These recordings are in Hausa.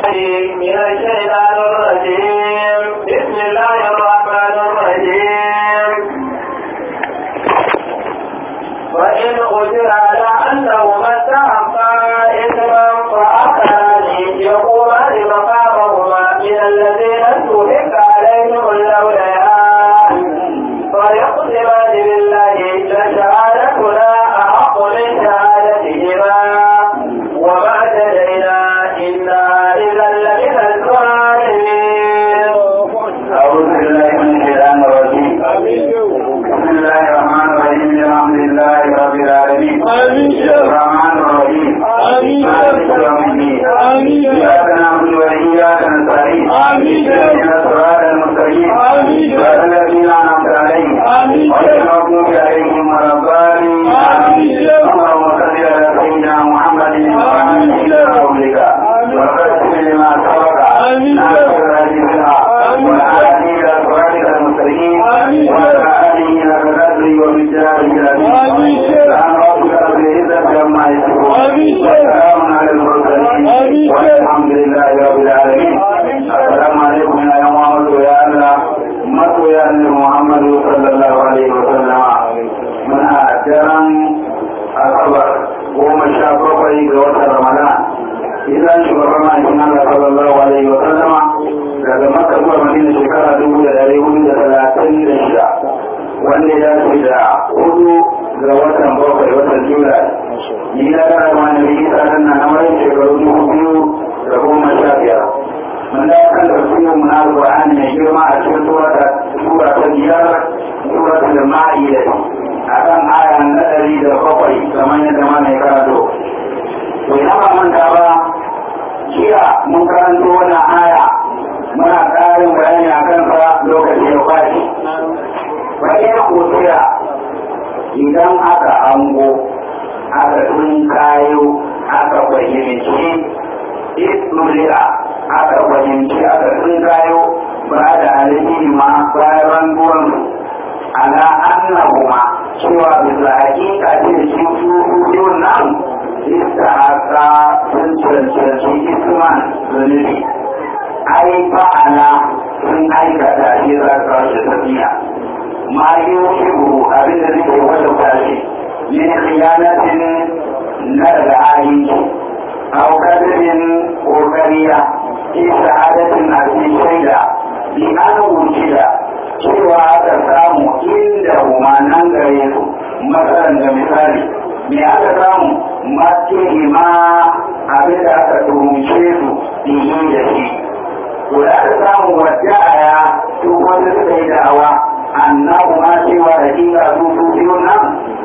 بالله من الشيطان الرجيم بسم الله الرحمن الرحيم وإن قدر على أنهما استحقا إثما فآخران يقومان مقامهما من الذين استحق عليهم الأولياء فيقسمان بالله لشهادتنا أحق من شهادتهما وما اعتدينا إنا إذا لمن الظالمين أعوذ بالله من الشيطان الرجيم بسم الله الرحمن الرحيم الحمد لله رب العالمين الرحمن الرحيم مالك يوم الدين إياك نعبد وإياك نستعين اهدنا الصراط المستقيم صراط الذين أنعمت عليهم غير المغضوب عليهم ولا الضالين اللهم صل على سيدنا محمد وعلى آله وصحبه وبارك لما سبق ناصر الهدي بالحق والهادي إلى صراطك المستقيم وعلى آله حق قدره ومقداره العظيم سبحان ربك رب العزة عما يصفون وسلام على المرسلين والحمد لله رب العالمين السلام عليكم يا محمد يا الله masoya annabi Muhammadu sallallahu alaihi wa sallama muna daren asabar goma sha bakwai ga watan Ramadan idan shugaban ma'aikin Allah sallallahu alaihi wa sallama daga Makka zuwa Madina shekara dubu da dari hudu da talatin da shida wanda ya dace da hudu ga watan bakwai watan Julai ni na gara ma na biyu tsarin na na mai shekaru dubu biyu da goma sha biyar mun da kan da su mun na Qur'ani mai girma a cikin sura sura ta biyar sura ta Ma'ida akan aya na ɗari da bakwai kamar yadda ma mai karatu to ina ba manta ba jiya mun karanto wannan aya muna ƙarin bayani a kansa lokaci ya kwashi bayan kotira idan aka ango aka tun kayo aka fahimci ismulira aka fahimci aka tun kayo ba da alhiri ma bayan ranguwan ala annahuma cewa bisa hakika ce shi su nan istahaka sun cancanci isman zunubi ai fa'ala sun aikata shi za su rashe tafiya ma yi shigo abin da zai wata tashi min khiyanatin na daga ayyuki aw kadirin kokariya fi shahadatin a cikin shaida bi an wujida cewa aka samu inda nan gare su matsalan da misali me aka samu mace ma abin da aka turunce su bihi da shi to da aka samu wadda aya su wanda suka yi da'awa annabu ma cewa da kika su su biyu nan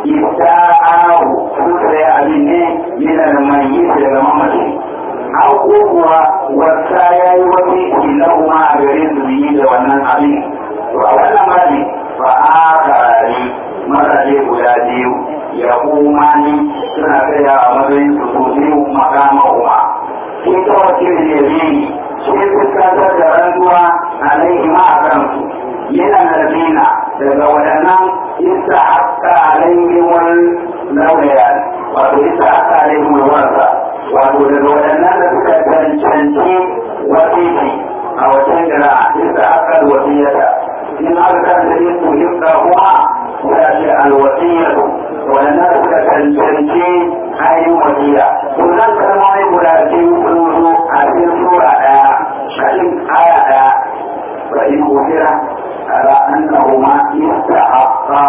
ista'ahu su sai abin ne yana da mai yi daga mamaci an kuwa wasa ya yi wani ilahu ma a gare su biyi da wannan abin to a wannan bani fa akarari mazaje guda biyu ya kuma ni suna tsaya a matsayin su su biyu makama kuma shi ta wakil da yabi shi fuskantar da rantsuwa alaihi ma a kansu yana nazina daga waɗannan isa haka alaihi wal laulaya wato isa haka alaihi wal warsa wato daga waɗannan da suka cancanci wasiki a wajen jira isa haka wasiyata in aka karanta yin tuhimta kuma ya ce alwasiyatu waɗannan da suka cancanci ainihin wasiya to nan kalmomi guda biyu sun zo a cikin sura ɗaya cikin aya ɗaya wa in kufira ala annahuma istahaqqa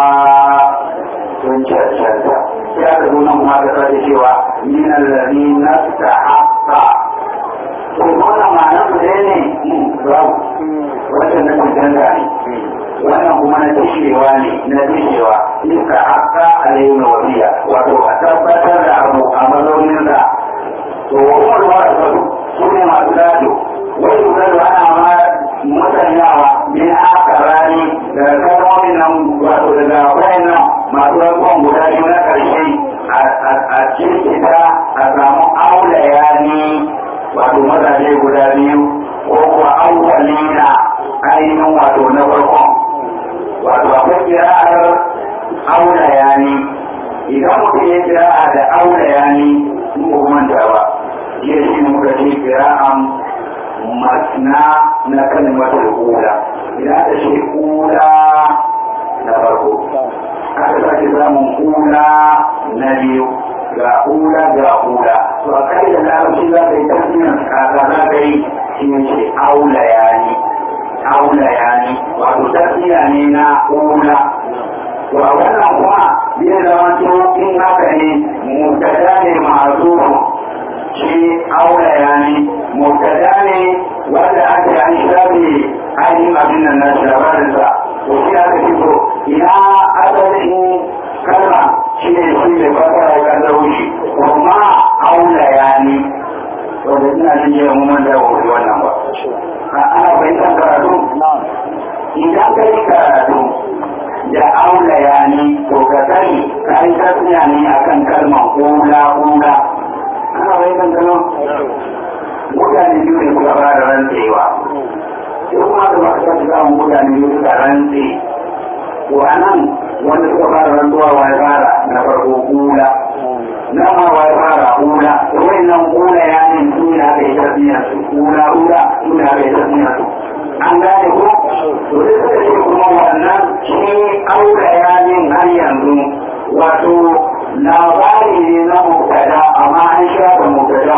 sun cancanta sai aka zo nan kuma da sake cewa min alladhina istahaqqa to wannan ma'anar su dai ne babu wannan na cancanta ne wannan kuma na tishewa ne na tishewa iska haka alayhi na wasiya wato a tabbatar da abu a mazaunin da to kuma da wasu su ne masu gado wai su gado ana ma musanyawa min aka rani daga kalmomin nan wato daga wayan nan masu rantsuwan guda biyu na karshe a cikita a samu aulaya ne wato mazaje guda biyu ko kuwa awwalina ainihin wato na farkon wato akwai kira'ar aula yani idan mutum ya kira'a da aula yani mu manta ba ya shi muka ce kira'an masna na kalmatul ula idan aka ce ula na farko aka sake samun ula na biyu ga ula ga ula to a kai da larabci za ka yi tafiyar kasa za ka yi shi ne ce aula ya ni aula ya ni wato tafiya ne na ula to a wannan kuma zai zama to in haka ne mutada ne masu shi aula ya ni mutada ne wanda ake an shafe ainihin abin nan na shabarinsa to shi aka fito ina asalin kalma shi ne shi ne fasara ya daushi kuma aula ya ni wanda ina jin jiya mu man da wuri wannan ba ana fahimtar karatu idan ka yi karatu da aula ya ni to ka sani ka yi tasniya ne akan kalmar kula kula ana fahimtar kalmar mutane biyu ne suka fara rantsewa sai kuma da masu kasu samun mutane biyu suka rantse to a nan wanda suka fara rantsuwa wa ya fara na farko kula na ma wa ya fara kula to nan kula ya ne su ne aka yi tasniya su kula kula su ne aka yi tasniya su an gane ko to sai suka ce kuma wannan shi aure ya ne har yanzu wato labari ne na mubtada amma an shafa mubtada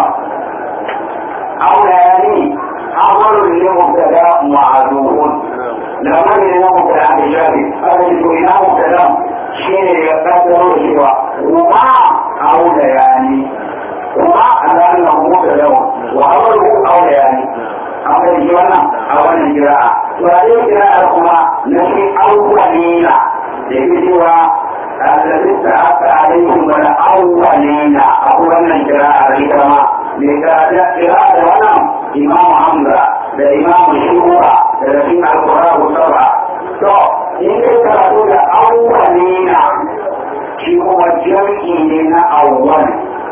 aure ya ne amarun ne mubtada ma'azufun labari ne na mubtada aka shafe aka ce to ina mubtada shi ne ya kaddaro cewa kuma aure ya ne kuma an gane na mubtada wa amaru aure ya ne an bai wannan a wannan kira'a to a yau kira'ar kuma na shi awwalina da ke cewa alladista aka alaikum wal awwalina a wannan kira'ar ita ma me kira'a da wannan imam hamza da imam shuhura da rashin alqur'an sab'a to in kai karatu da awwalina shi kuma jam'i ne na awwal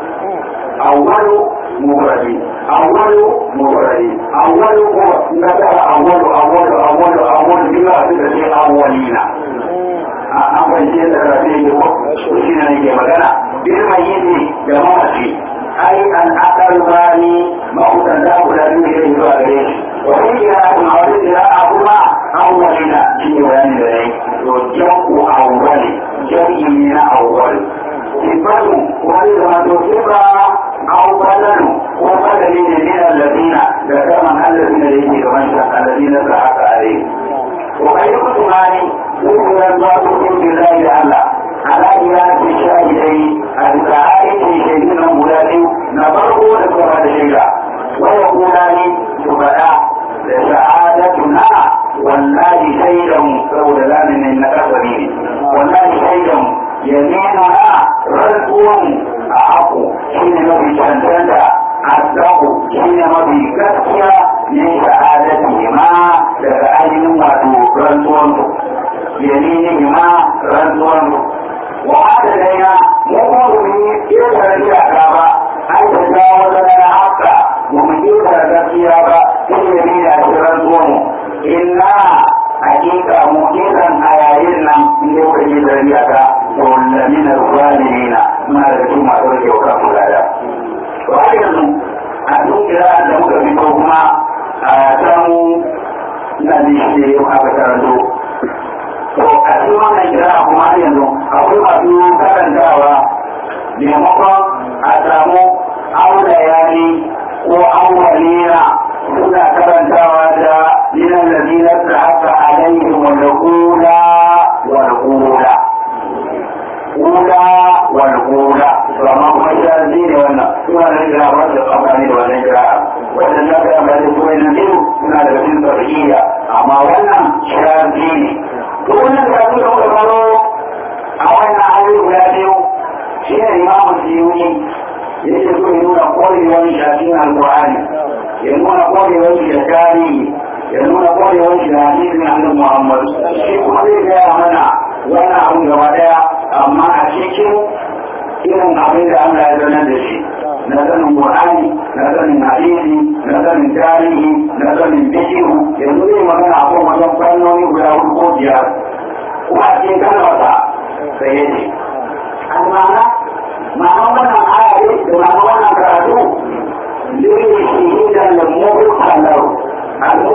awwalu مفردين أول مفردين أول هو نزل أول أول أول أول بلا تدري أولين أول شيء تدري هو وشينا نجي مكانا بالميت جماعتي أي أن أكل باني ما هو تنزل ولا يوجد إلا عليه وفي قراءة معروف قراءة أولين في بيان ذلك وجمع أول جمع من أول صفته ولد صفة أو بدل وبدل من الذين ذكر الذين يجي كمان الذين سعت عليه وغير كتماني ذكر الله بالله تعالى على قراءة الشاهدين الكائن في شيئين مولاني نبره لكم هذا الشيء ويقولان سبحانه لسعادتنا والله شيئا سودان من نكسرين والله شيئا يميننا رزق أحق حين ما في شنتنتا أصدق حين ما في كسيا من سعادتهما لفعلهم واتو رزقهم يمينهما رزقهم وهذا لنا مقول من كيف الإعراب أن تجاوز لنا حقا ومن كيف الكسيا في يمين رزقهم إنا hakika mu kisan a yayin nan in dai kuka yi zariya ta to lamin zalimina muna da cikin masu rage wa kan mulada to har yanzu a cikin kira da muka fito kuma a can na ji shi ne yau aka karanto to a cikin wannan kira kuma har yanzu akwai masu karantawa maimakon a samu aula yani ko awwalina suna karantawa da minan ladina ta haka alaihim wal ula wal ula ula wal ula to amma kuma sharadi ne wannan suna da kira wanda amfani da wannan kira wannan da ka amfani da kuma nan suna da cikin tarbiyya amma wannan sharadi ne to wannan da kuma da faro a wannan ayoyi guda biyu shi ne imamu siyuni yake so ya nuna korewar shafin alkur'ani ya nuna korewar shi da tarihi ya nuna korewar shi da hadisin annabi Muhammad shi kuma zai gaya mana wannan abun gaba daya amma a cikin irin abin da Allah ya zanar da shi na sanin Qur'ani na sanin hadisi na sanin tarihi na sanin bishiru yanzu zai magana a kan wajen fannoni guda hudu ko biyar kuma a cikin kalmarsa sai ya ce almana ma'ana wannan aya da ma'ana wannan karatu lili shahidan da mubil kalar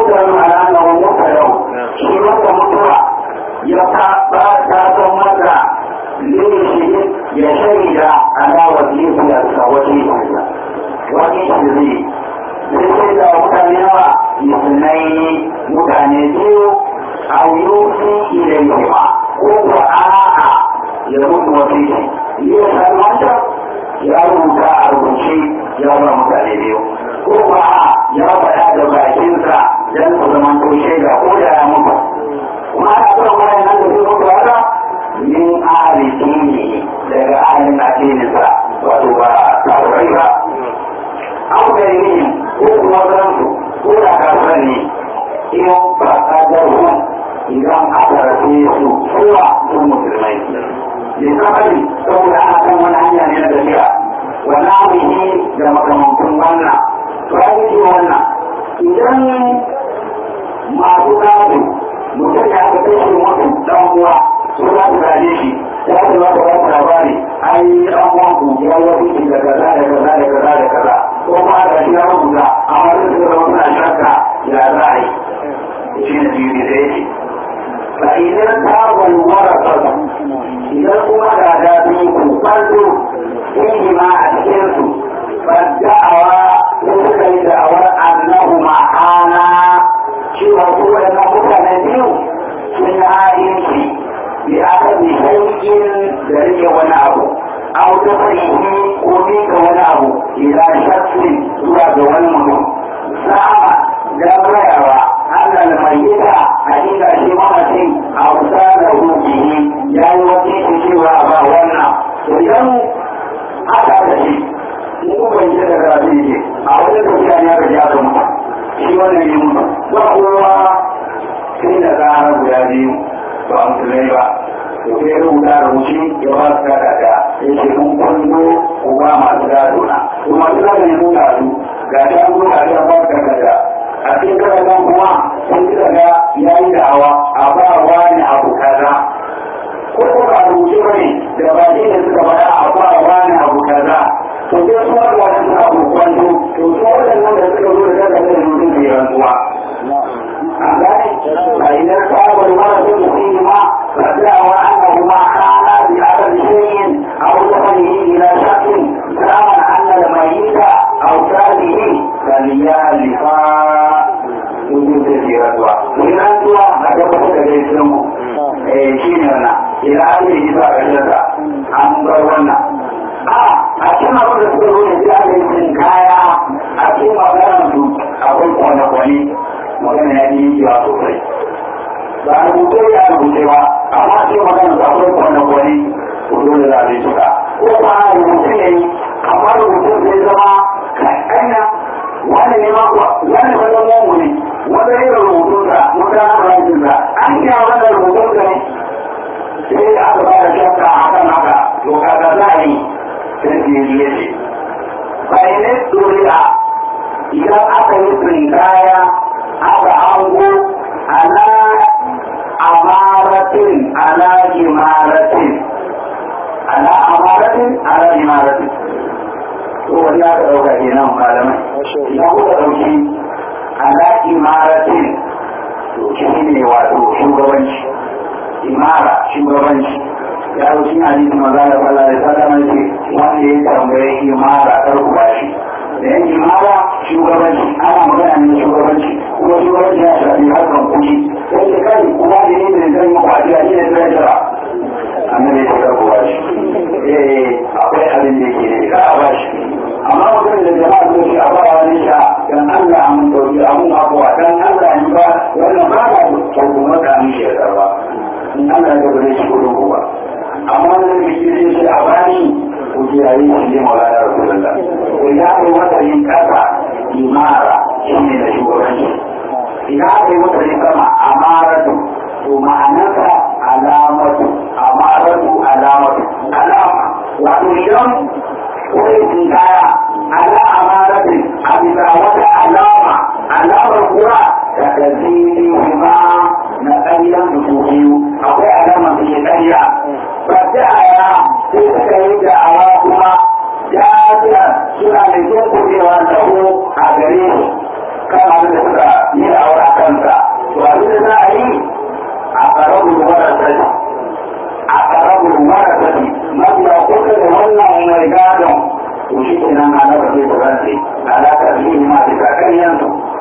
mutane a ranar wani mutane shi wata mutuwa ya ta ba ta san mata zai shi ya shaida alawar jifiyarsa wata yi wani shi zai zai sai da mutane yawa musulmai mutane biyu a yusi ilai ba ko ko a'a ya mutu wani shi ya sami wata ya rubuta a rubuce ya ba mutane biyu ko ba ya faɗa da bakinsa don su zama to shaida ko da ya mutu kuma ana kan wayan nan da su mutu haka min ahli dini daga ahalin addininsa wato ba taurai ba an gani ko kuma zansu ko da kafin ne in ba kadarun idan aka rafe su kowa sun musulmai lissafi saboda ana kan wani hanya ne na tafiya wani amuhi da makamantun wannan bayan ce wannan idan masu gado mutum ya aka kashe mutum dan uwa su za su gaje shi ya ce za ku ba labari ai dan uwan ku ya yi wuce da kaza da kaza da kaza da kaza ko kuma da shi ya rubuta amma duk da zama suna shakka ya za a yi shi ne biyu da yake fa idan ta walwara sassa idan kuma da da biyu ku farko fihi ma a cikin su fadda'awa ko suka yi da'awar annahu ma'ana cewa ko wadannan mutane biyu sun yi ha'inci bi aka bi shaikin da rike wani abu aw ta farihi ko mika wani abu ila shakkin zuwa ga wani mutum sama da rayawa annal mayyita hakika shi mamacin a wuta da rubihi ya yi wata cewa ba wannan to idan aka da shi mu ban yi da karatu yake a wajen tafiya ne aka ji aka mutu shi wannan ne mutu ba kowa sai da tsara guda biyu ba musulmai ba to sai rubuta rubuci ya ba su kada da ya ce kun kwallo ku ba masu gado na to masu gado ne mun gado ga shi an zo ga shi an ba su kada da a cikin kada kuma sun ji daga ya yi da'awa a ba wani abu kaza ko ko ba rubuce ba ne da ba shi ne suka faɗa a ba wani abu kaza to sai su wani wani suna kokwanto to su waɗannan da suka zo da daga da mutum ke rantsuwa an gane a idan sabon wani sun mutum ma فدعوا أنهما كانا بأثر شيء أو دخله إلى شخص زعما أن الميت أو كاره فليالفا وجود سيرتها وإن أنتوا أجبت كجيسلموا shi ne wannan idan an yi isa a ƙasarsa an bar wannan a a cikin abin da suka zo da sai aka yi cin kaya a cikin maganar su akwai kwane-kwane magana ya yi yawa sosai ba a rubuce ya rubuce ba amma sai magana da akwai kwanan wani ko dole za a yi suka ko ba a rubuce ne amma rubutun zai zama kaɗanya wani ne ma wani wajen mamu ne wanda yi da rubutun sa wanda na rajin sa an yi a wannan rubutun sa ne sai aka ba da shakka a kan haka to kaga za a yi sai ke yi yace bayanai doriya idan aka yi tsinkaya aka hango ana amaratin ala imaratin ala amaratin ala imaratin to wani aka dauka kenan malamai idan kuka dauki ala imaratin to shi ne wato shugabanci imara shugabanci ya wuce hadisi maza da sallah da sallah ce wanda ya tambaye imara karku bashi da yan imara shugabanci ana magana ne shugabanci kuma shugabanci ya shafi harkar kuɗi sai da kai kuma da ne da zan yi kwaci a cikin zai jira annabi ya karku bashi eh akwai abin da yake ne ka a bashi amma mutum da jama'a sun shi a ba wani sha dan Allah an dauki abun abuwa dan Allah in ba wannan ba ka ko kuma ka mishi ya karba in Allah ya gaba shi gudun kuwa amma da ke cikin shi a bani ko ji yayi shi ne maulana rasulullah ko ya kai wata yin kasa imara shi ne da shugabanci idan aka yi wata yin sama amaratu to ma'anarsa alamatu amaratu alamatu alama wato idan wani tsinkaya ala amaratu a bisa wata alama alamar kuwa da gazini ma na ƙaryan dubu biyu akwai alama da ke ƙarya ba ta aya sai suka yi da'awa kuma jafiya suna da yin kuɗewa da ko a gare su kan abin da suka yi da'awa a kan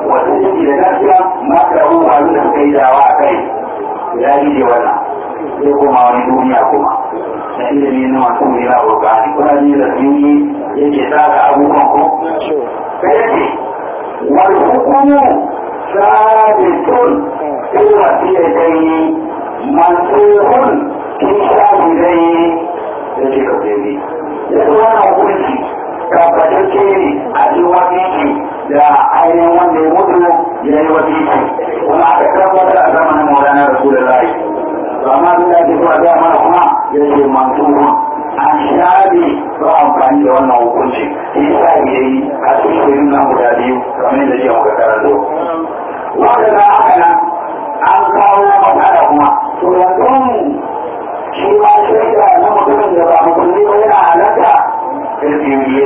wasu ciki da gaskiya maka ruwa da suka yi dawa a kai ya gije wannan sai koma wani duniya kuma na ilimi na masu ne na burkani kuna ji da su yi yake saka abubuwan ko sai yake wal hukumu sabitun fi wasiyatayn mansuhun fi shahidayn yake ka sai ya wannan hukunci tabbatacce ne a cikin wasiki da ainihin wanda ya mutu ya yi wasiki kuma aka tabbatar a zamanin maulana rasulullahi to amma abin da ake so a gaya mana kuma ya ce mansuhun an shaɗe ba amfani da wannan hukunci shi sa ya yi a cikin shirin nan guda biyu kamar yadda jiya muka karanto wanda na haka nan an kawo matsala kuma to yanzu shi ma shaida na mutumin da ba musulmi ba yana halatta الجنبية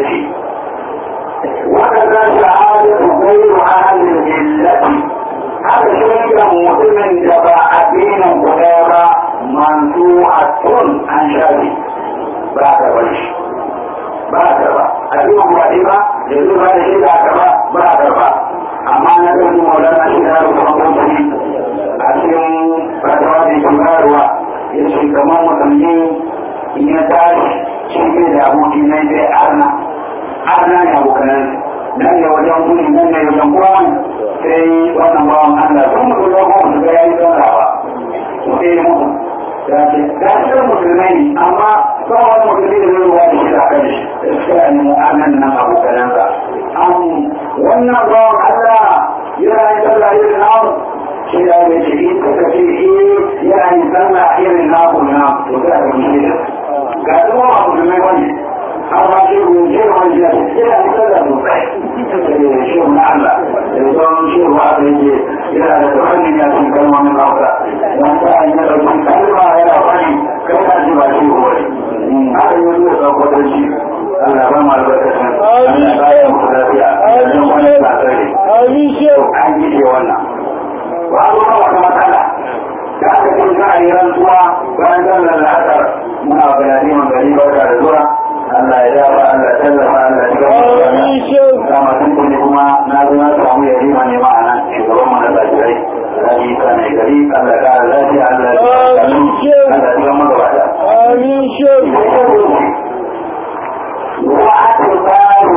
وكذا شهادة غير أهل الملة هذا شيء مسلم جباء دين قدامى منسوعة عن شادي بعد وجه بعد با أبي مبادئة يقول هذا شيء بعد با بعد با أما نقول مولانا شهادة فرقوتي أسلم فتواتي كماروا يسي كمان مسلمين إن يتعش shi ne da aboki na zai arna arna ne abokanan nan ne wajen guri nan ne wajen kowa sai wannan bawan Allah sun mutu da kuma su ga yayi sallah ba ko sai mutu da ce da shi musulmai ne amma ba wani musulmi da zai ruwa shi da kan shi sai ne mu arnan nan abokanan sa an wannan bawan Allah yana yin sallah irin namu shi da ya ce in ka ce eh yana yin sallah irin namu na to za ka yi shi ga kuma ba musulmai wani har ma shi ruwan shi ruwan shi yana nisa da sosai da shi na Allah da sauran shi ruwa da yake yana da tsoron ya sun kalmomin hausa don ta yi na ɗauki kalma yana fani kai ka ji ba shi ruwa ne har yi zuwa ɗauko da shi Allah ba mu albarkacin Allah ba ya muku lafiya don wani tsakari an yi ce wannan ba zo ba wata matsala da aka ce za a yi rantsuwa bayan sallar la'asar muna bayani man gari barka da zuwa Allah ya dafa Allah ya tallafa Allah ya shiga kama sun kuni kuma na zo na samu yari ma ne ma'ana shugaban mu na lafiyarai Rabi ta mai gari Allah ya kara lafiya Allah ya Allah ya shiga magabata. Amin shehu. Wa'atul baru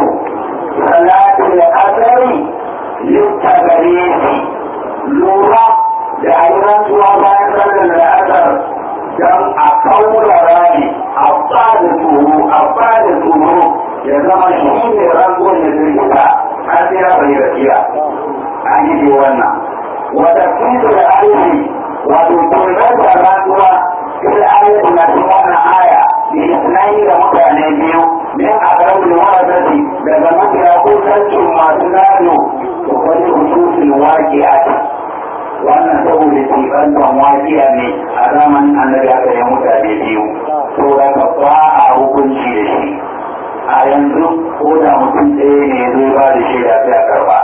salatul asari yutta gare shi lura da ayyukan zuwa bayan sallar da asar don a kaurara ne a bada tsoro a bada tsoro ya zama shi ne rangon da zirgita har sai ya bai gaskiya an yi ce wannan wata kinsu da aiki wato tunar da rantsuwa sai ayatu na cikin wannan aya da isnani da mutane biyu min a ƙarfin warasati daga mafiya ko sarkin masu gado da wani hususin waƙi a wannan saboda tibantan wajiya ne a zamanin annabi aka yi mutane biyu to da ka ba a hukunci da shi a yanzu ko da mutum ɗaya ne zai ba da shi da sai a karba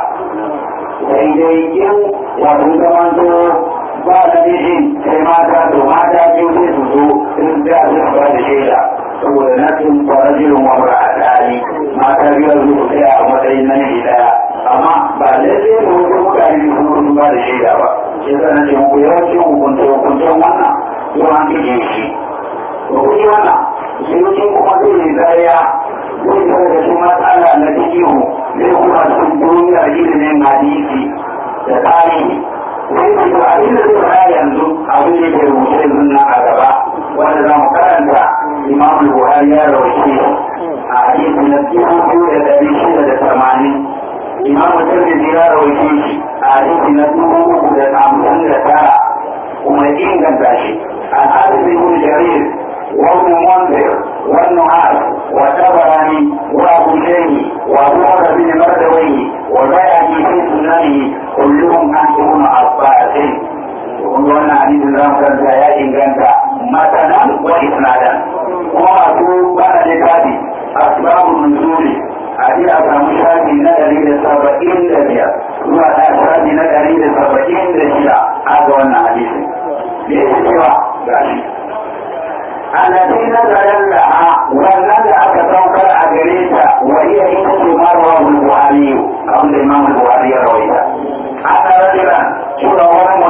sai dai in wato zaman zo ba da nishin sai mata to mata biyu sai su zo in da su ba da shaida saboda nasin kwarajirin wamra a tari mata biyar su tsaya a matsayin nan ɗaya amma ba lalle ne wasu mutane su sun ba da shaida ba shi zai na ce muku yawancin hukunce hukuncen wannan yau an kike shi to kuɗi wannan sai mutum kuma zai yi zariya zai zai da su matsala na cikihu zai kuma sun duniyar ilimin hadisi da tarihi sai su ga abin da zai fara yanzu abin da ke rubuce yanzu nan a gaba wanda za mu karanta imam buhari ya rawace a hadisi na dubu da ɗari shida da tamanin imam tirmidhi ya rawace shi a hadisi na dubu uku da hamsin da tara kuma ya inganta shi an hadisi ibn jarir وابن منذر والنعاس والتبراني وابو شيخ وابو عمر بن مردوي والبيهقي في سننه كلهم عن ابن عباس wannan hadisin za mu karanta ya inganta matanan wa isnadan kuma masu bana da tafi asbabun nuzuli a ji a samu shafi na ɗari da saba'in da biyar zuwa ɗaya shafi na ɗari da saba'in da shida a ga wannan hadisin me yake cewa gashi التي نزل لها والذي أتوكل أجريتا وهي إنت ما رواه البخاري أو الإمام البخاري رويتا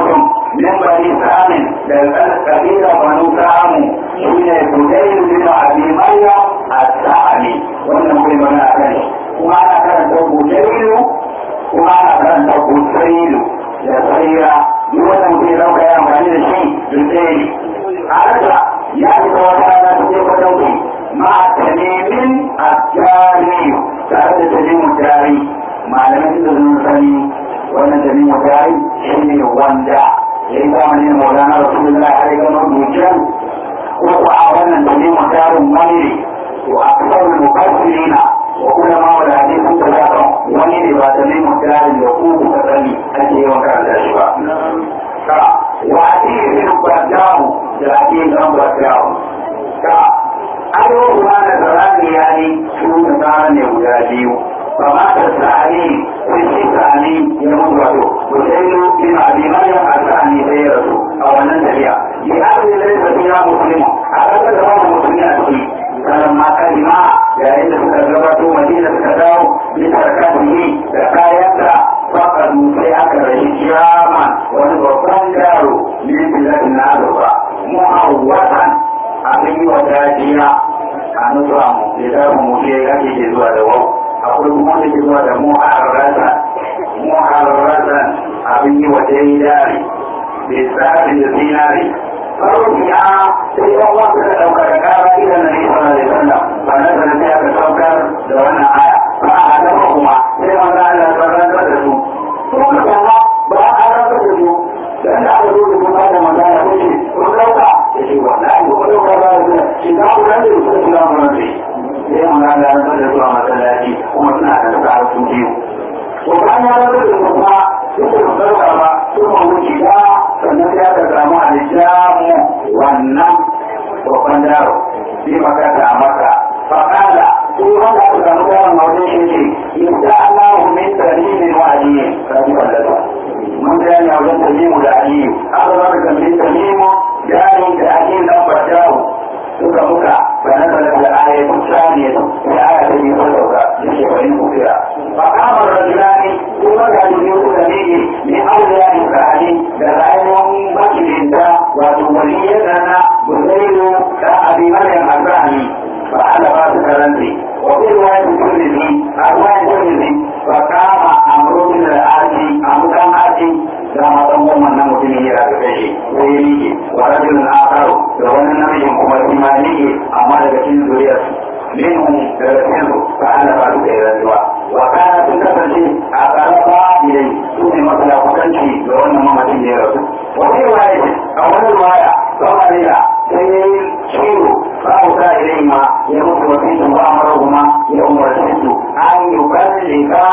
mutum min bani samin daga kabila banu samu shine budayl bin abi maryam as-sa'ani wannan bai mana akan kuma ana karanta budayl kuma ana karanta budayl da tsayira duk wannan mutum ya dauka ya amfani da shi budayl haka ya fita wata rana cikin fatauki ma tanimin ajari tare da tanimin jari malamai da sun sani wannan tanimin jari shi ne wanda ya yi zamani da maulana rasulullah har ga mabujan ko ko a wannan tanimin jarin wani ne to a kasar mukassirina wa kuma ma wanda hadisin da za wani ne ba tanimin jarin da ku kuka sani ake yawan karanta shi ba وعديه من برداه لكن أمر برداه أيوه ما نزلان يعني شو نزلان يوجاديو فما تسعني في الشيطاني يموت وجهه وسيد من أبي مريم الثاني سيرته أو أن ننتبه لأهل ليس فيها مسلم أكثر دوام مسلمين أسلي فلما كلمة yayin da suka gabato madina suka dawo bisa rakatihi da kayansa faƙadu sai aka rashi kiyama wani babban yaro min bilatin na azurfa mu'awwatan abin yi wa dajiya a nufa mu da damu mu ke ake ke zuwa da wau akwai kuma da ke zuwa da mu'arratan mu'arratan abin yi wa daidari bai tsarin da zinari فرجع في الله تدعوك ركابة إلى النبي صلى الله عليه وسلم فنزل فيها بسوكر دون آية فأعلمهما لما قال فرد رسول ثم كما بقى أرد رسول لأن أعلموا لكم هذا ما كان يقول ولوكا يشي والله ولوكا لا يقول شتاء لا يقول سلام ربي لما قال أرد رسول مسلاتي ومسنا على الساعة سنجيو وكان يرد رسول suka sarrafa ba suka wuce ba sannan ya ka samu alijamu wannan babban yaro sai makata a maka faƙala sai wanda aka samu yaron a wajen shi ce insha Allah min tarihi wa aliyu kaji wallata mun ga yana wajen tarihi da aliyu aka zama da min tarihi yaron da aliyu dan bajawo suka muka فنزلت الآية الثانية الآية التي صدق لشيخين كثيرا فقام الرجلان ثم كانوا يؤتمين من أولياء الثاني لغاية بكر انت وتوليتنا بزيد كأبي مريم الثاني فعل ما ذكرني وفي رواية الترمذي رواية الترمذي فقام أمر من الآتي أمر كان آتي da matan goma na mutumin ya rabu da shi ko ya miƙe wa rajulun akaru da wani namijin kuma shi ma miƙe amma daga cikin zuriyar minhum daga cikin su fa ana ba duka ya rantsuwa wa kana sun kasance a karaba ilai su ne masala kusanci ga wannan mamacin da ya rasu wa wani riwaya a wani riwaya kama ne da sai ya yi ciwo ba mu sa ilai ma ya mutu wasu ba mara kuma ya umarci su an yi kallika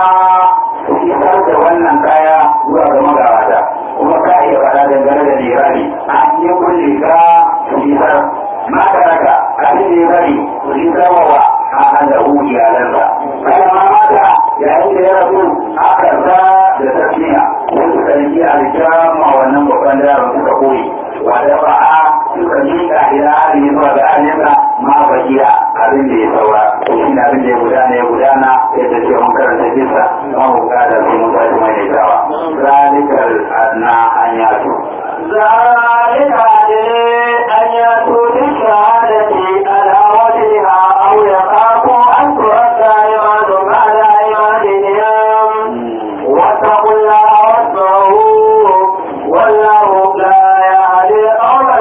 su isar da wannan kaya zuwa ga magabata kuma ka iya faɗa dangane da lirari an yi kulle ka su isar ma ka raka abin da ya bari su isar wa a halahu iyalansa kai ma mata yayin da ya rasu aka sa da tasmiya ko suka yi aljamu a wannan babban yaron suka koyi wa da ba'a suka miƙa ila hali zuwa ga alinsa ma bakiya abin da ya saura ko shi ne abin da ya gudana ya gudana yadda ce mun karanta kisa ma mu kada sai mun tashi mai dawa zalikal adna an yato ذلك أدري أن يأتوا بالشهادة على وجهها أو يخافوا أن ترد أيمان بعد أيمانهم واتقوا الله واسمعوا والله لا يهدي القوم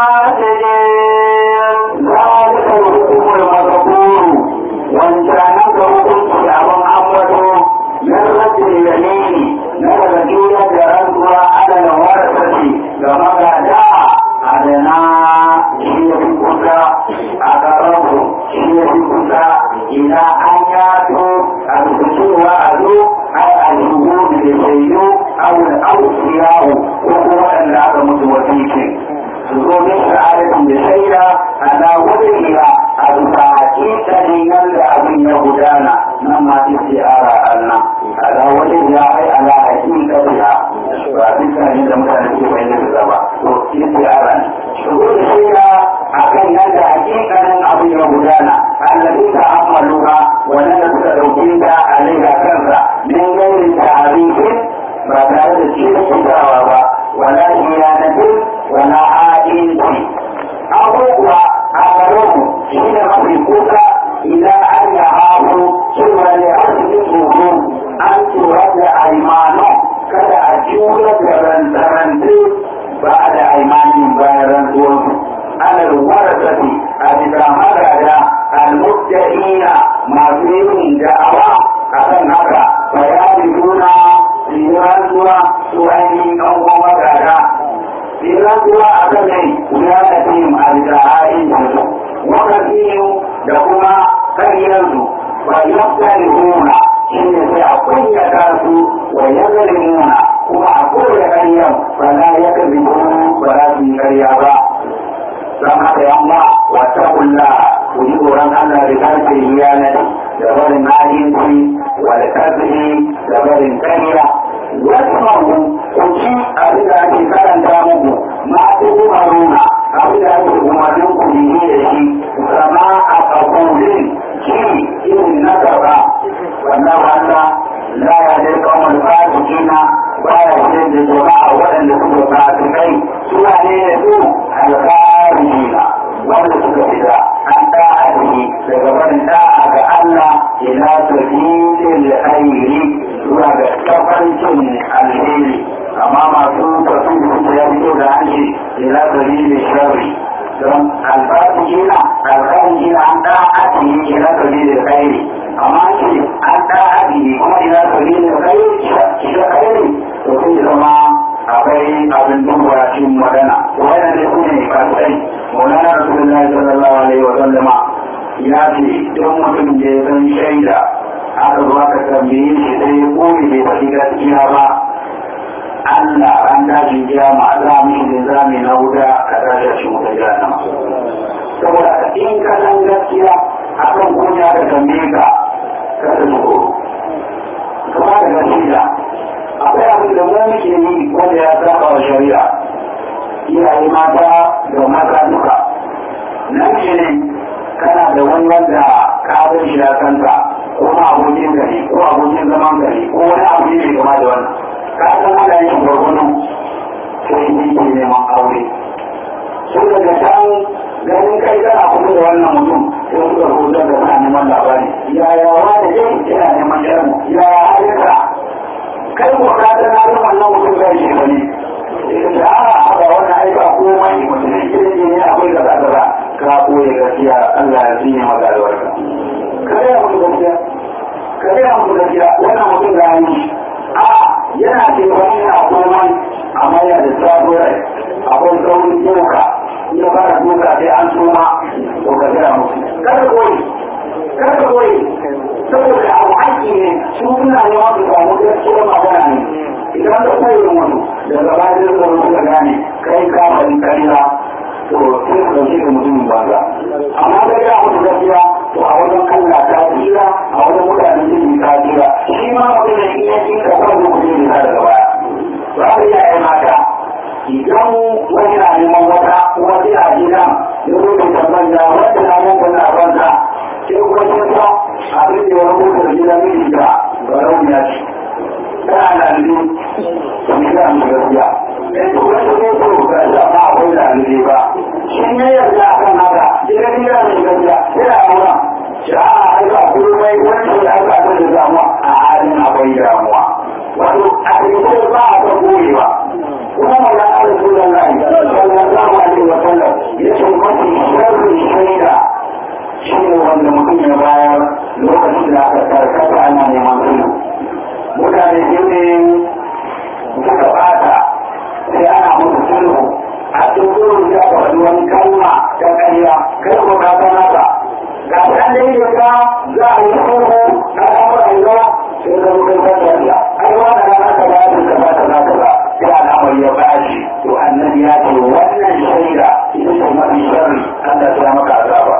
الفاسقين ذلك الحكم المذكور وانشانك hukunci abin ambato na rajin yamini na daga juna da rantsuwa adana warasarci ga magada adana shi ya fi kusa a ƙararru shi ya fi kusa ina an yato a cewa a zo ai a shigo da shaidu awul ausiyahu ko kuma waɗanda aka mutu wasiki su zo min sha'adatin da shaida ala wajhiha a bisa hakikanin yadda abin ya gudana nan ma istiara Allah ala wajhiha ai ala hakikatiha ba bisa ne da mutane ke bayyana da ba to istiara ne su zo da shaida akan yadda hakikanin abin ya gudana allazi ta amaluha wannan da suka dauke ta alaiha kansa min gairin ta'arifin ba tare da cikin kitawa ba wala kuma su ainihin ɗan goma gada idan kuwa a kan ne wuya da tim a bisa halin su wakasiyu da kuma karyarsu ba yaftari huna shi ne sai a kunyata su wa yazalimuna kuma a kowace karyar ba za ya kazi ba za su yi karya ba don haka yamma wata kulla ku ji tsoron Allah da karfe yanar da barin hajjinci wal karfe da barin karya wasu ku ci abin da ake karanta muku ma ku umaruna abin da ake umarnin ku yi da shi kama a kakulin shi irin na gaba wannan wanda la ya dai kawai fasikina baya shirin da jama'a waɗanda suka fasikai suna ne da su alƙarijina wanda suka fita an da'ahi daga barin da'a ga Allah ila sabilil khairi zuwa ga tafarkin alheri amma masu tafi da ya fito da hanci ila sabilil sharri don alfarijina alfarijina an da'ahi ila sabilil khairi amma ce an da'ahi kuma ila sabilil khairi to sai zama akwai abin duba cikin magana wannan ne kuma ne fasai maulana rasulullahi sallallahu alaihi wa sallama ya ce don mutum da ya san shaida aka zo aka tambaye shi sai ya koyi bai faɗi gaskiya ba Allah an tashi kiyama za mu shi zami na wuta ka tashi a cikin wuta jahannama saboda in ka san gaskiya akan kunya da tambaye ka ka san tsoro ka ba da gaskiya akwai abin da mu muke yi wanda ya saba wa shari'a iyaye mata da mata duka nan shi ne kana da wani wanda ka abin shi da kanka ko ma abokin gari ko abokin zaman gari ko wani abu ne mai kama da wannan ka san wanda yake gwargwado sai yi ke neman aure sun daga can ganin kai kana kuma da wannan mutum sai suka rubuta da suna neman labari yaya wani yau yana neman yarmu yaya halitta kai ko ka ta na ruwan nan mutum zai shi bane da ana haka wannan aika komai mutum ne kirki ne akwai kaza kaza ka koyi gaskiya Allah ya tsine maka da warka kare ya mutu gaskiya kare ya mutu gaskiya wannan mutum da yi a yana ce wani yana komai amma yana da sabon rai akwai saurin doka ya fara doka sai an suma to ka gaya musu kada koyi kada koyi saboda abu haƙƙi ne su suna neman su samu gaskiyar magana ne idan ka koyi mutu daga bayan da suka gane kai ka bari kariya to sai ka dauke da mutumin banza amma da ya mutu gaskiya to a wajen Allah ta tsira a wajen mutanen jini ta tsira shi ma mutum da in ya ji ka kwanzu ku ne da daga baya to haka ya yi mata idan wani na neman wata kuma sai a gida ya zo da tambaya wanda na mun kuna banza sai kuma sun sa abin da ya rubuta da gidan miji da barau ya ce tana da alli to ni ga mu gaskiya in to wani ne ko ga da ba akwai da alli ba shi ne yarda akan haka ina ni ga mu gaskiya ina aura shi a aika komai wani da aka ta da damuwa a halin akwai damuwa wato a cikin ba a ta goyewa kuma magana da sunan Allah sallallahu alaihi wa sallam yace mafi sharri shaida shi ne wanda mutum ya bayar lokacin da aka karkata ana neman sulhu mutane biyu ne suka bata sai ana musu sulhu a cikin sulhu ya ka wani wani kalma ta ƙarya kai ko ka san haka ga san dai da ka za a yi sulhu na al'amuran yawa sai ka mutum ka tafiya ai wannan na ka ba da ka ba ta za ka ba sai al'amari ya bashi to annabi ya ce wannan shaida ita ce mafi sharri Allah ya maka azaba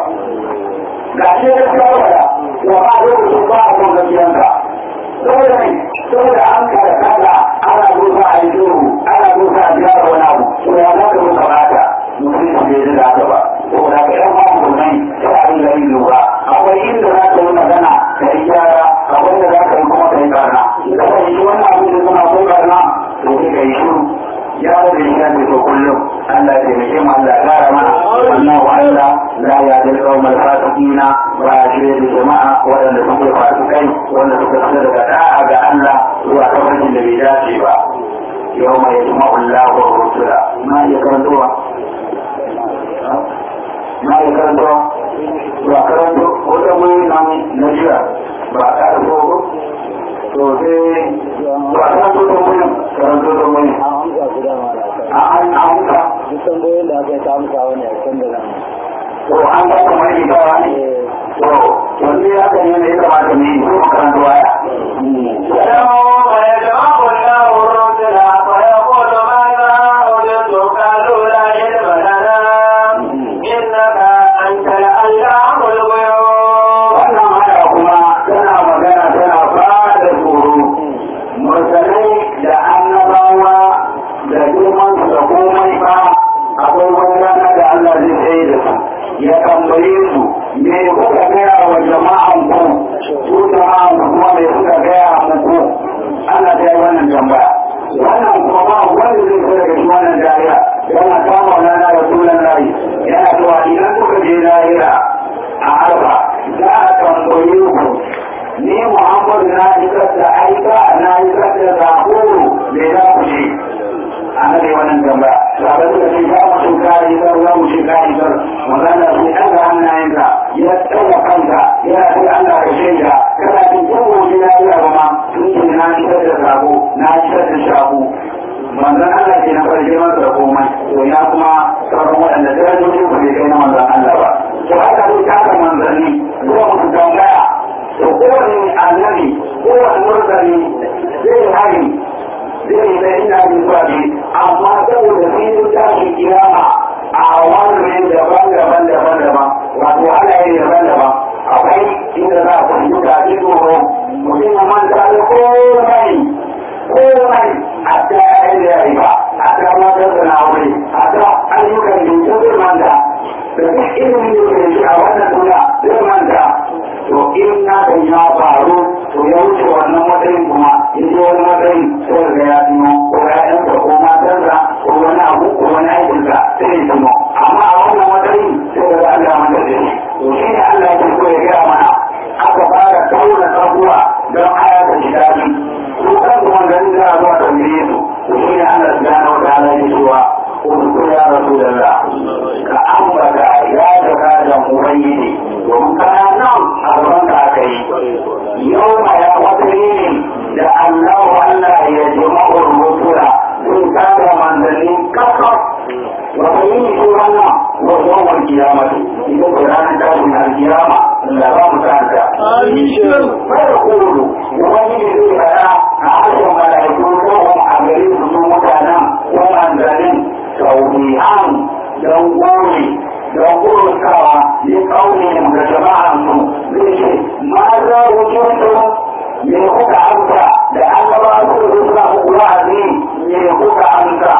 ga shi da shawara wa ba lokacin ba a kan gaskiyanka saboda ne saboda an kada kada ana dusa a yi shuru ana dusa a biya wani abu to ya za ka muka bata mutum su bai ji da haka ba saboda ka yan ma mutumai sai a ringa yin lura akwai inda za ka yi magana ka yi gyara akwai inda za ka yi kuma ka yi barna in ka fahimci wannan abin da suna ko barna to sai ka yi shuru ya da shi ya ce to kullum Allah ya taimake mu Allah ya kara mana Allahu Allah la ya da kawmal fasiqina ba shi da jama'a waɗanda suke fasikai wanda suka fita daga da'a ga Allah zuwa tafarkin da bai dace ba yau mai yajma Allah wa rusula ma ya karantowa ma ya karantowa ba karanto wata mai nan na jira ba a ƙara ko to sai ba ta so da wani karanto da wani an amsa su dama da aka a an amsa duk tambayoyin da aka yi ta amsa wani a can da nan to an ba ka mai ita wani to wanne ya ka ne ya kamata ne ko makaranta waya يوم يجمع الله الرسل فيقول ماذا أجبتم قالوا لا علم لنا إنك أنت العلام الغيوب wannan haya kuma tana magana tana fara da tsoro mursalai da annabawa da girman su da komai ba akwai wani rana da Allah zai tsaye da su ya tambaye su me kuka gaya wa jama'an ku su jama'an ku kuma me suka gaya muku Allah ta yi wannan tambaya wannan kuma ba wanda zai fara da shi wannan jariya yana kama rana da sunan layi yana cewa idan kuka je lahira a arba za a tambaye ku ni Muhammadu na isar da aika na isar da zakoro me za ku ce ana da wannan tambaya sabai da shi za mu shi kari sar za mu shi kari sar magana shi ɗaga hannayenka ya tsaga kanka yana sai Allah ka shaida kana jin ko gobe na yi abu ma tun ce na isar da sako na isar da shaku manzan Allah ke na farge masa da komai to ya kuma sauran waɗanda darajojin ku bai kai na manzan Allah ba to haka zai taka manzanni zuwa musu tambaya to kowane annabi kowane murzali zai hari zai da ina yin zaɓe amma saboda filin tashi kiyama a wannan daban-daban daban-daban wato halaye daban-daban akwai inda za a fahimci da ake tsoro mutum ya manta da komai komai a ta yayin da ya yi ba a ta matar da na wuri a ta ayyukan da ya zai manta da duk ilimin da ke shi a wannan duniya zai manta to in na da ya faru to ya wuce wannan matsayin kuma in ji wani matsayin sai ga ya tuno ko ya'yansa ko matarsa ko wani abu ko wani aikinsa sai ya tuno amma a wannan matsayin sai ga Allah manta da shi to shi ne Allah ya so ya gaya mana aka fara tauna sabuwa don aya ta shi daɗi su kan kuma gani za a zuwa tambaye su to shi ne Allah subhanahu wa ta'ala ya cewa ko ya rasu da za ka ambata ya daga da ubangiji domin kana nan a gaban ka aka yi yau ma ya wata yini da Allah Allah ya jama'u rusula sun kada manzanni kakaf wata yini ce wannan wa yawon kiyamati ita ce ranar tashin alkiyama da ba mu sa'anta. Bai da kudu, wani ne zai fara a harshen mala'iku ko a gare su sun mutanen ko manzannin tauhihan don gori don gurutawa ne kaunin da jama'ansu zai ce ma za wujudu me kuka amsa da an gaba su da suna muku wa'azi me kuka amsa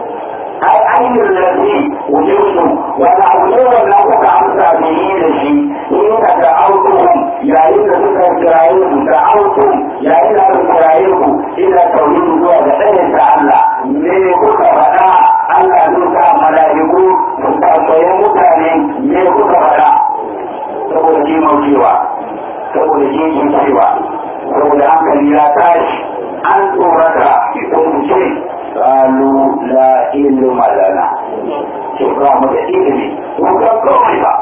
ai ainihin lafi wujudu wani abu ne wanda kuka amsa da yi da shi inda da autuhum yayin da suka kiraye su da autum yayin da suka kiraye ku ila tauhidi zuwa ga ɗayan ta Allah me kuka faɗa Allah zai sa mala'iku su tambaye mutane me kuka faɗa saboda kimaucewa saboda jinkincewa saboda hankali ya tashi an tsorata ko mu ce qalu la ilma lana ce ba mu da ilimi ko ga komai ba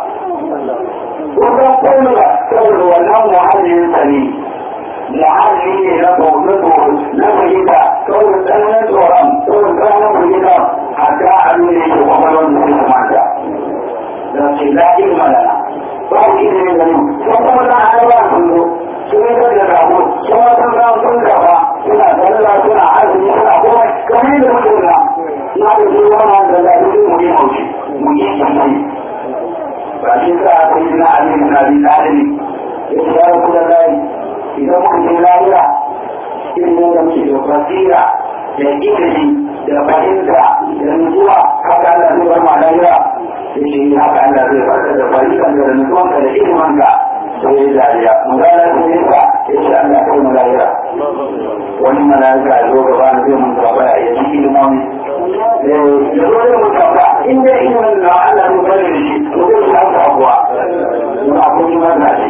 ko ga komai ba saboda wannan muhallin sa ne muhalli ne na tsoro na fahimta saboda tsananin tsoron saboda tsananin fahimta a ga abin da yake kwakwalwar da suka mata da ce la ilma lana ba mu ilimi da mu sun kuma na hana sun zo sun yi da rago sun wasan ran sun gaba suna tsalla suna azumi suna komai kamar yadda muke na na da shi wannan da zaɓi mu yi haushi mu yi shi ba shi sa aka yi na alim na bi ɗalibi ya ce ya rabu da layi idan muka je lahira ilimin da muke da basira da ilimi da fahimta da nutsuwa haka Allah zai bar ma lahira ya ce haka Allah zai bar da fahimta da nutsuwanka da ilimanka sai ya dariya mu ga Allah sai ya ya ce Allah kai mu lahira wani mala'ika ya zo gaba na zai mun gaba ya ji ilimomi ya zo zai mun gaba in dai ilimin da Allah zai bar da shi to zai samu abuwa mun akwai mana ne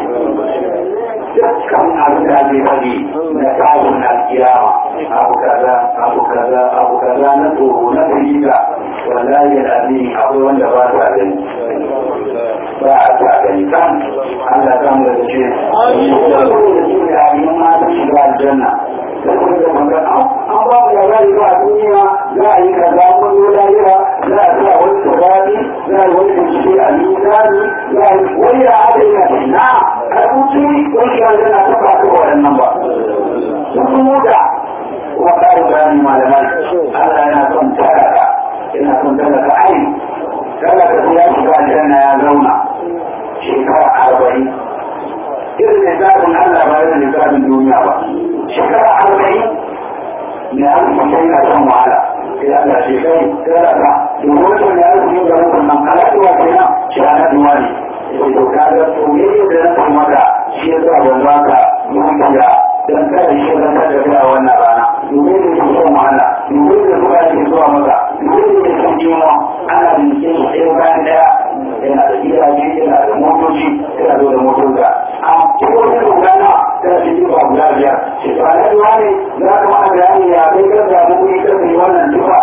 dukkan abin da ake faɗi na kawo na kiyama abu kaza abu kaza abu kaza shiga na tsoro na firgita wallahi al'azimi akwai wanda ba ta gani ba a ta gani kan Allah ta mu da ce da su da abin ma ta shiga aljanna saboda maka an ba mu labari ba a duniya za a yi kaza mun yi lahira za a sa wani tsirani za a yi wani bincike a mizani za a yi wani ya haɗa yana na a rubuci wani ya zana ta ba ta waɗannan ba sun muda kuma ƙarin bayani malamai Allah yana son talaka yana son talaka ai talaka sai ya shiga aljanna ya zauna shekara arba'in irin lissafin Allah ba irin lissafin duniya ba shekara arba'in ne arziki sai na shan wahala sai Allah ce kai talaka domin wata ne arziki ga rukun nan alaƙuwa kenan shi ana duwa ne sai to kaga to yayin da na san maka shi yasa ban baka dukiya dan kada shi zan kada kai a wannan rana domin da ke son wahala domin da suka ke zuwa maka domin da ke son jima ana bincike shi ɗaya bayan ɗaya yana da gidaje yana da motoci yana da motoci a cikin wani rugana tana cikin ba guda biyar shi ba na duwa ne za ka mana bayani ya kai kan samu kuɗi kan yi wannan tufa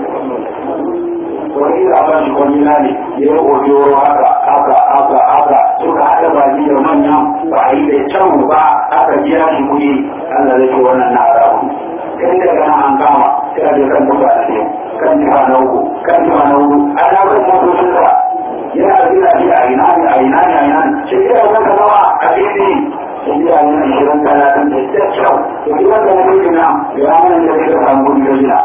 wani ina ba shi wani nani ya yi ojoro haka haka haka haka suka haɗa baki da manyan ba a yi da can ba aka biya shi kuɗi Allah zai ce wannan na haramu kai daga nan an kama sai a je kan tufa na ne kan tufa na uku kan tufa na uku ana kan motocin sa yana da gina shi a ina ne a ina ne a ina ne shi kira wanda nawa a fili sun yi ayyana ishirin talatin da ta kyau to idan ka mutu gina ya mana da zai ka samu kuɗi da gina.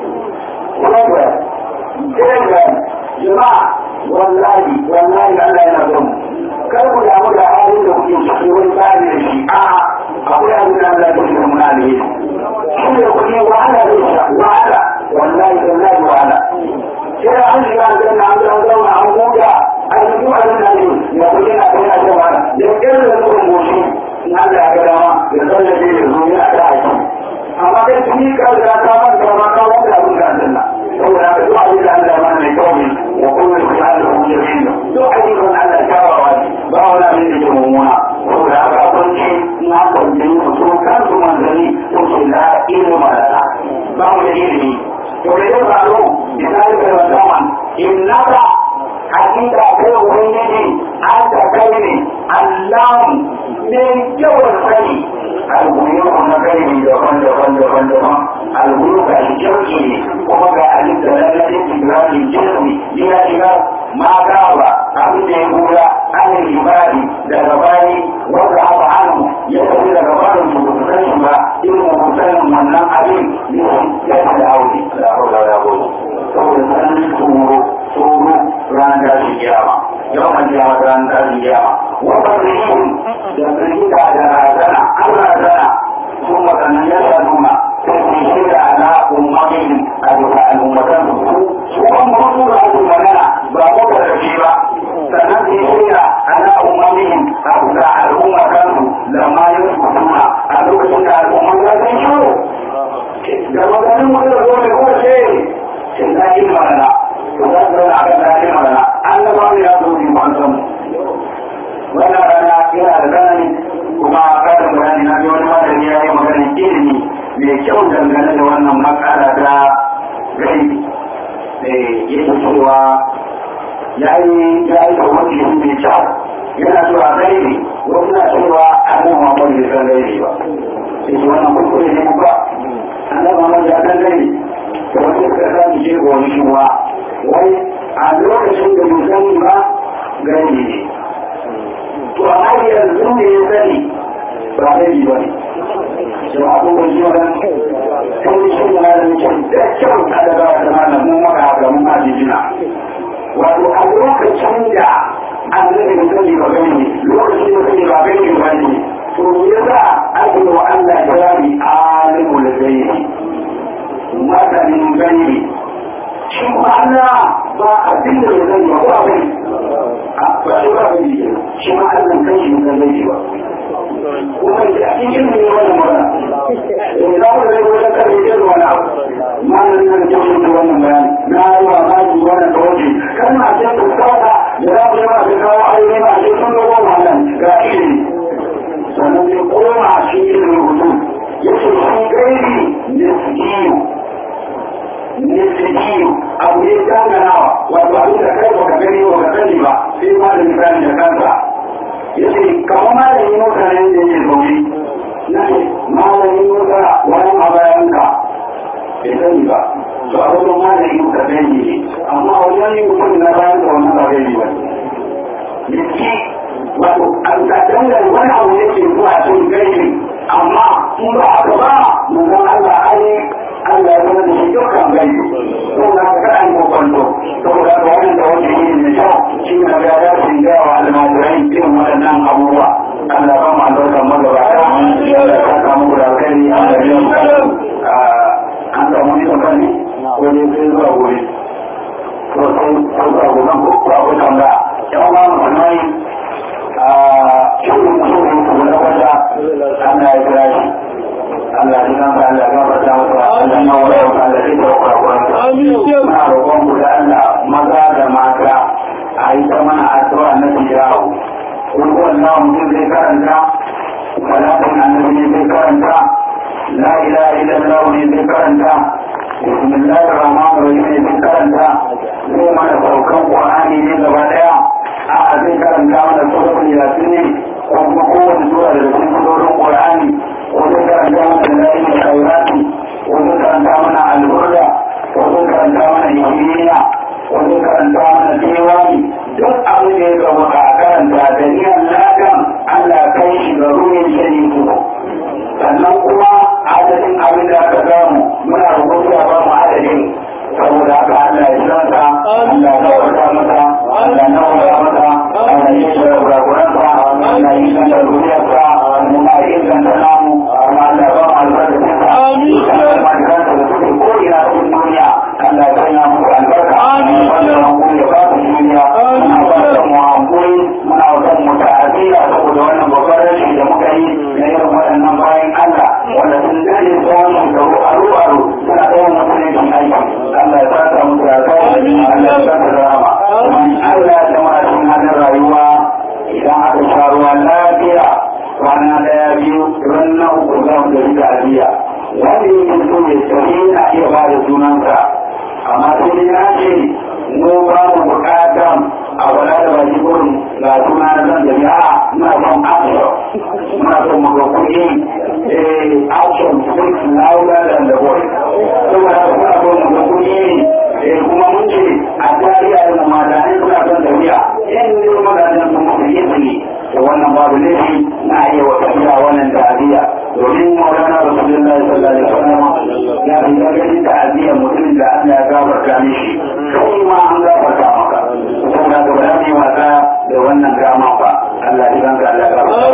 Program, program, jama'a wallahi wallahi Allah yana son kar ku damu da halin da kuke ciki wani tsari da shi a akwai abin da Allah ya ce mun alheri shi ne kuɗi wahala zai sha wahala wallahi wallahi wahala sai an shiga an zanna an zama zauna an huta an yi duk abin da ne ya kuɗi na kai na shan wahala da ƙirin da nufin goshi in Allah ya ga dama ya tsallace ya zo yana da haƙi amma kai tuni ka riga ka manta ma ka wanda abin da zanna saboda haka duk abin da Allah ma mai kyau ne wa kullu shay'in jamil duk ayyukan Allah kyawawa ne ba wani abin da ke mummuna saboda haka kwanci na kwanci su so kansu manzanni su ce la ilma lana ba mu da ilimi to da ya faru misali da musamman innaka hakika kai ubangiji an ta kai ne allahu ne yawan sani alguyuku na gaibi daban daban daban daban alguyuku a jirgi ne kuma ga alif da lalatin ibrahim jirgi ya shiga ma gaba abin da ya gura an ibadi daga bani wanda aka hannu ya tafi daga barin su su san shi ba irin musanin wannan abin ne ya ta da aure da haula da gobe saboda sanin tsoro tsoro ranar tashin kiyama yawan kiyama ranar tashin kiyama wannan rikin da firgita da razana an razana sun waɗannan ya nuna sai su shirya ana ummatin a duka al'ummatan su su kan mutu da ake magana ba mu da rafi ba sannan su shirya ana ummatin a duka al'ummatan su lamma yin kusuma a lokacin da al'umman ya san shiru da maganin mu da zo ne ko ce sai na yi magana to za su zauna a kan dakin magana an gaba ne ya zo ne ba san mu wannan rana yana da tsanani kuma karin bayani na wani malami ya yi maganin ilimi mai kyau dangane da wannan matsala ta gaibi yake cewa ya yi ya yi da wani shi mai kyau yana cewa gaibi wasu na cewa annabi Muhammad bai san gaibi ba sai shi wannan kuskure ne ba annabi Muhammad ya san gaibi da wasu suka san shi ko wani shuwa wai a lokacin da bai sani ba gaibi ne to amma yanzu ne ya sani ba gaibi ba ne sai abubuwan shi wannan sai shi ne da muke da kyau ta daga wata mana mun maka haka mun ma jijina wato a lokacin da annabi da sani ba gani lokacin da sani ba gani ba ne to yasa ake wa Allah jawari alimul gaibi masanin gaibi shi ba Allah ba abin da ya sani ba ko abin a ba shi ba abin da shi ma Allah kan shi ba gaibi ba kuma da cikin ne wannan magana in za mu zai wata kare ce da wani abu ma nan nan ce shi wannan bayani na yi wa ma ji wannan tawaji kana ce ku kawa da za mu ma da kawo aure ma ce sun dogo wannan ga ilimi sannan sai koma shi ilimin rubutu yace shi gairi ne su kiyo ne abu ne danganawa wato abin da kai baka gani baka sani ba sai ma da misali da kansa yace kamar malamin mutane da yake zaune na ce malamin mutane wani a bayanka bai sani ba to a wajen malamin muka sani ne amma wajen yin mutum na bayan da wannan ba gani ba yake wato an ka dangane wani abu yake zuwa cikin gaibi amma in ba haka ba mun san Allah ai Allah ya zama da shi dukkan gaibi to da ka an ko kwanto saboda ga wannan da wani yin ne kyau shi ne ga ya shi ga wa almajirai irin waɗannan abubuwa Allah ba mu albarka magabata Allah ya saka muku da alkhairi Allah ya yi an samu ni kan ne ko ne sai zuwa gobe to sai ko zuwa gobe ko ko akwai tambaya yan uwa musulmai a shirin mutum ko na wata Allah ya kira shi Allah ya kan Allah ya gafarta masa Allah ya wara wa Allah ya tsara kurakuran sa muna roƙon ku da Allah maza da mata a yi ta mana addu'a na tijawo kun wannan mutum zai karanta salatin annabi ne zai karanta la ilaha illallah ne zai karanta bismillahir rahmanir rahim ne zai karanta zai mana saukan qur'ani ne gaba daya a zai karanta mana suratul yasin ne ko kuma kowace sura daga cikin surorin qur'ani ko zai karanta mana dalailul khairati ko zai karanta mana al-burda ko zai karanta mana yawmiya ko zai karanta mana diwani duk abin da ya gaba a karanta da niyan ladan Allah kai shi ga ruhin sharifu sannan kuma adadin abin da aka samu muna rubuta ba mu adadin saboda haka Allah ya sanata Allah ya kawarta masa Allah ya kawarta masa Allah ya shi da kurakuransa Allah ya yi kan da zuriyarsa mu ma yi kan da namu amma Allah ya ba mu albarkacinsa amin da suke ko ina cikin duniya Allah ya sanya muku albarka amin wannan hankali ya ba ku duniya muna ba mu hankali muna son mu ta'azira saboda wannan babbar rashi da muka yi na irin waɗannan bayan Allah wanda sun dade tsawon shekaru aro aro suna ɗaukar musulunci aiki Allah ya saka musu da kai Allah ya saka da rama Allah ya jama'a cikin halin rayuwa idan aka sha ruwa lafiya kwana daya biyu ran na uku za mu tafi da abiya wani yake so ya tafi na iya ba da sunansa amma sai dai na ce mu ba mu bukatan a wala da baki gurin ga suna na zan da ya muna son action muna son mu ga kuɗi eh action speaks louder than the voice saboda muna son mu ga kuɗi eh kuma mun ce a tarihi da mu mata ne suna son tafiya in ne maganin sun mutu yi ne to wannan babu laifi na iya wa tafiya wannan ta'aziyya domin maulana rasulullahi sallallahu alaihi wasallam ya fi ganin ta'aziyya mutum da Allah ya gafarta mishi kai ma an gafarta maka saboda ga ba za wasa da wannan dama ba Allah ya ganka Allah ya gafarta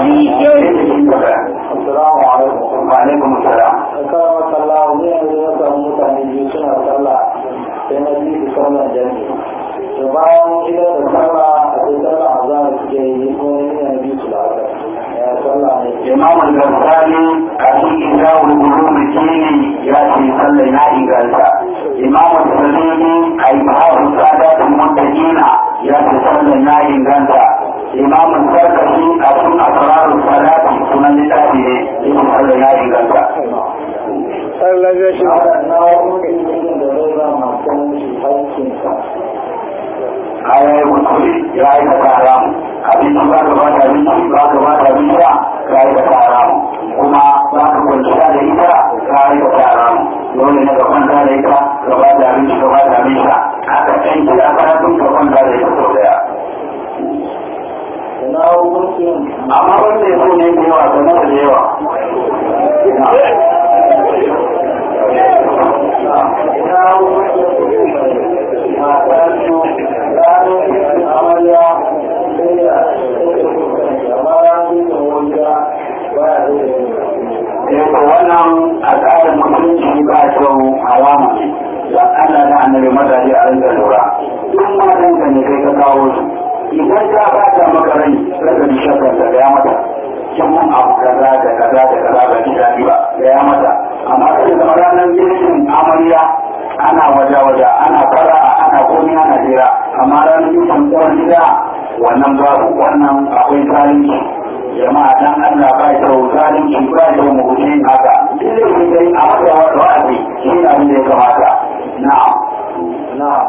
Assalamu alaikum. wa alaikum assalam Kama sallahu ne yanzu na samu mutane biyu suna sallah sai na biyu su sallar jami'i. To bayan idan da sallah akwai sallah a zahar suke yi ko ne ne biyu su da haka. Ya sallah ne. imam al-ghazali a cikin dawul ulum kini ya ce sallah na inganta imam al-salimi a ibahu sadatul muttaqina ya ce sallah na inganta imam al-sarkashi a cikin asrarul salati sunan littafi ne ya ce sallah na inganta Allah ya shi. Na wani mutum da zai ba masu shi haƙƙinsa. kayan kuskure ya aikata haramu abinci ba ka bata abinci ba ka bata abinci ka aikata haramu kuma ba ka kwanciya da ita ka aikata haramu dole ne ka kwanta da ita ka bata abinci ka bata abinci aka can kira karatun ka kwanta da ita sau daya Na hukuncin amma wanda ya so ne da yawa ka nasa da yawa ina hukuncin masu ranar yin amarya sai a cikin kusurci amma ranar yin wanda ba ya zai eh to wannan al'adar musulunci ba kyau haramu ne don Allah da annabi mazaje a rinka lura duk matan ka ne kai ka kawo su idan ka bata maka rai raka bi shakar da ya mata kin mun abu kaza da kaza da kaza ba ki dadi ba da ya mata amma kai zama ranar girkin amarya ana waja-waja ana fara'a ana komi ana jira amma ranar girkin uwar gida wannan babu wannan akwai zalunci jama'a dan Allah ba kyau zalunci ba kyau mu guji haka duk da shi dai a masa wa'azi shi ne abin da ya kamata na'am na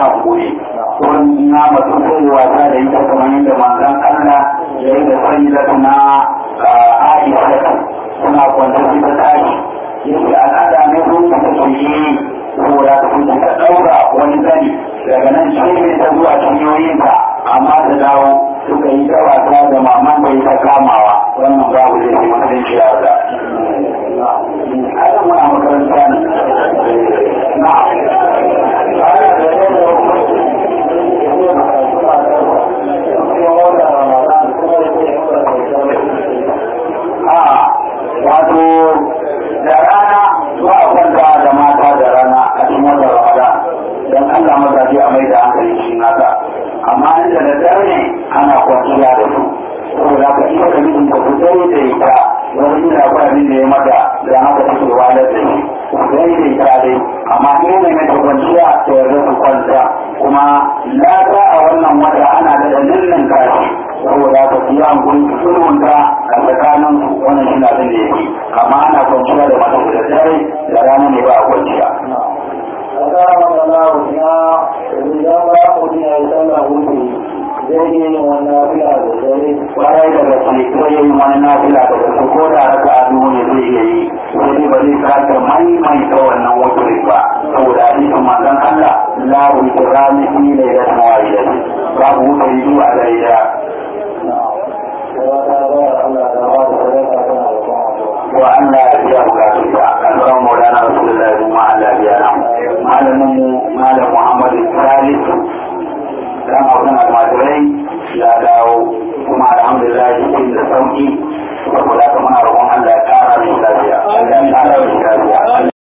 hankuri wurin na masu sai wasa da ita kamar yadda manzon Allah ya yi da sani da suna Aisha suna kwanta su ta tashi yake al'ada ne sun ta take yi saboda su ta ɗaura wani zani daga nan shi ta zuwa cinyoyinta amma ta dawo suka yi ta wasa da maman bai ta kamawa wannan babu zai yi mutunci ya da ana muna makaranta ne na a wato da rana ba a kwanta da mata da rana a cikin wata ramadan don allah mazaje a mai da hankali shi nasa amma inda da dare ana kwanciya da su saboda haka ita da mijin ta fitai da ita wani ina akwai abin da ya mata da haka take walar da shi fitai da ita dai amma in ne mai ta kwanciya ta yarda su kwanta kuma lata a wannan wata ana da dalilin kashi saboda haka su yi hankuli su sulhunta a tsakanin su wannan shi na abin da ya fi amma ana kwanciya da mata da dare da rana ne ba a kwanciya. Assalamu alaikum ya idan ba mu ji ai sallah wuce zai yi yin wannan fila da dare kwarai da gaske ko yin wani nafila da gaske ko da raka a duhu ne zai iya yi sai dai ba zai sake maimaita wannan wuturin ba saboda hadisin manzon Allah la wutirani fi lailatin wahidatin babu wuturi biyu a dare daya kuma ta ga Allah da ba da sadaka tana da kuma wa Allah ya biya bukatu da alfaran maulana rasulullahi kuma Allah ya biya nan malamin mu malam Muhammad Salisu dan auren almajirai ya da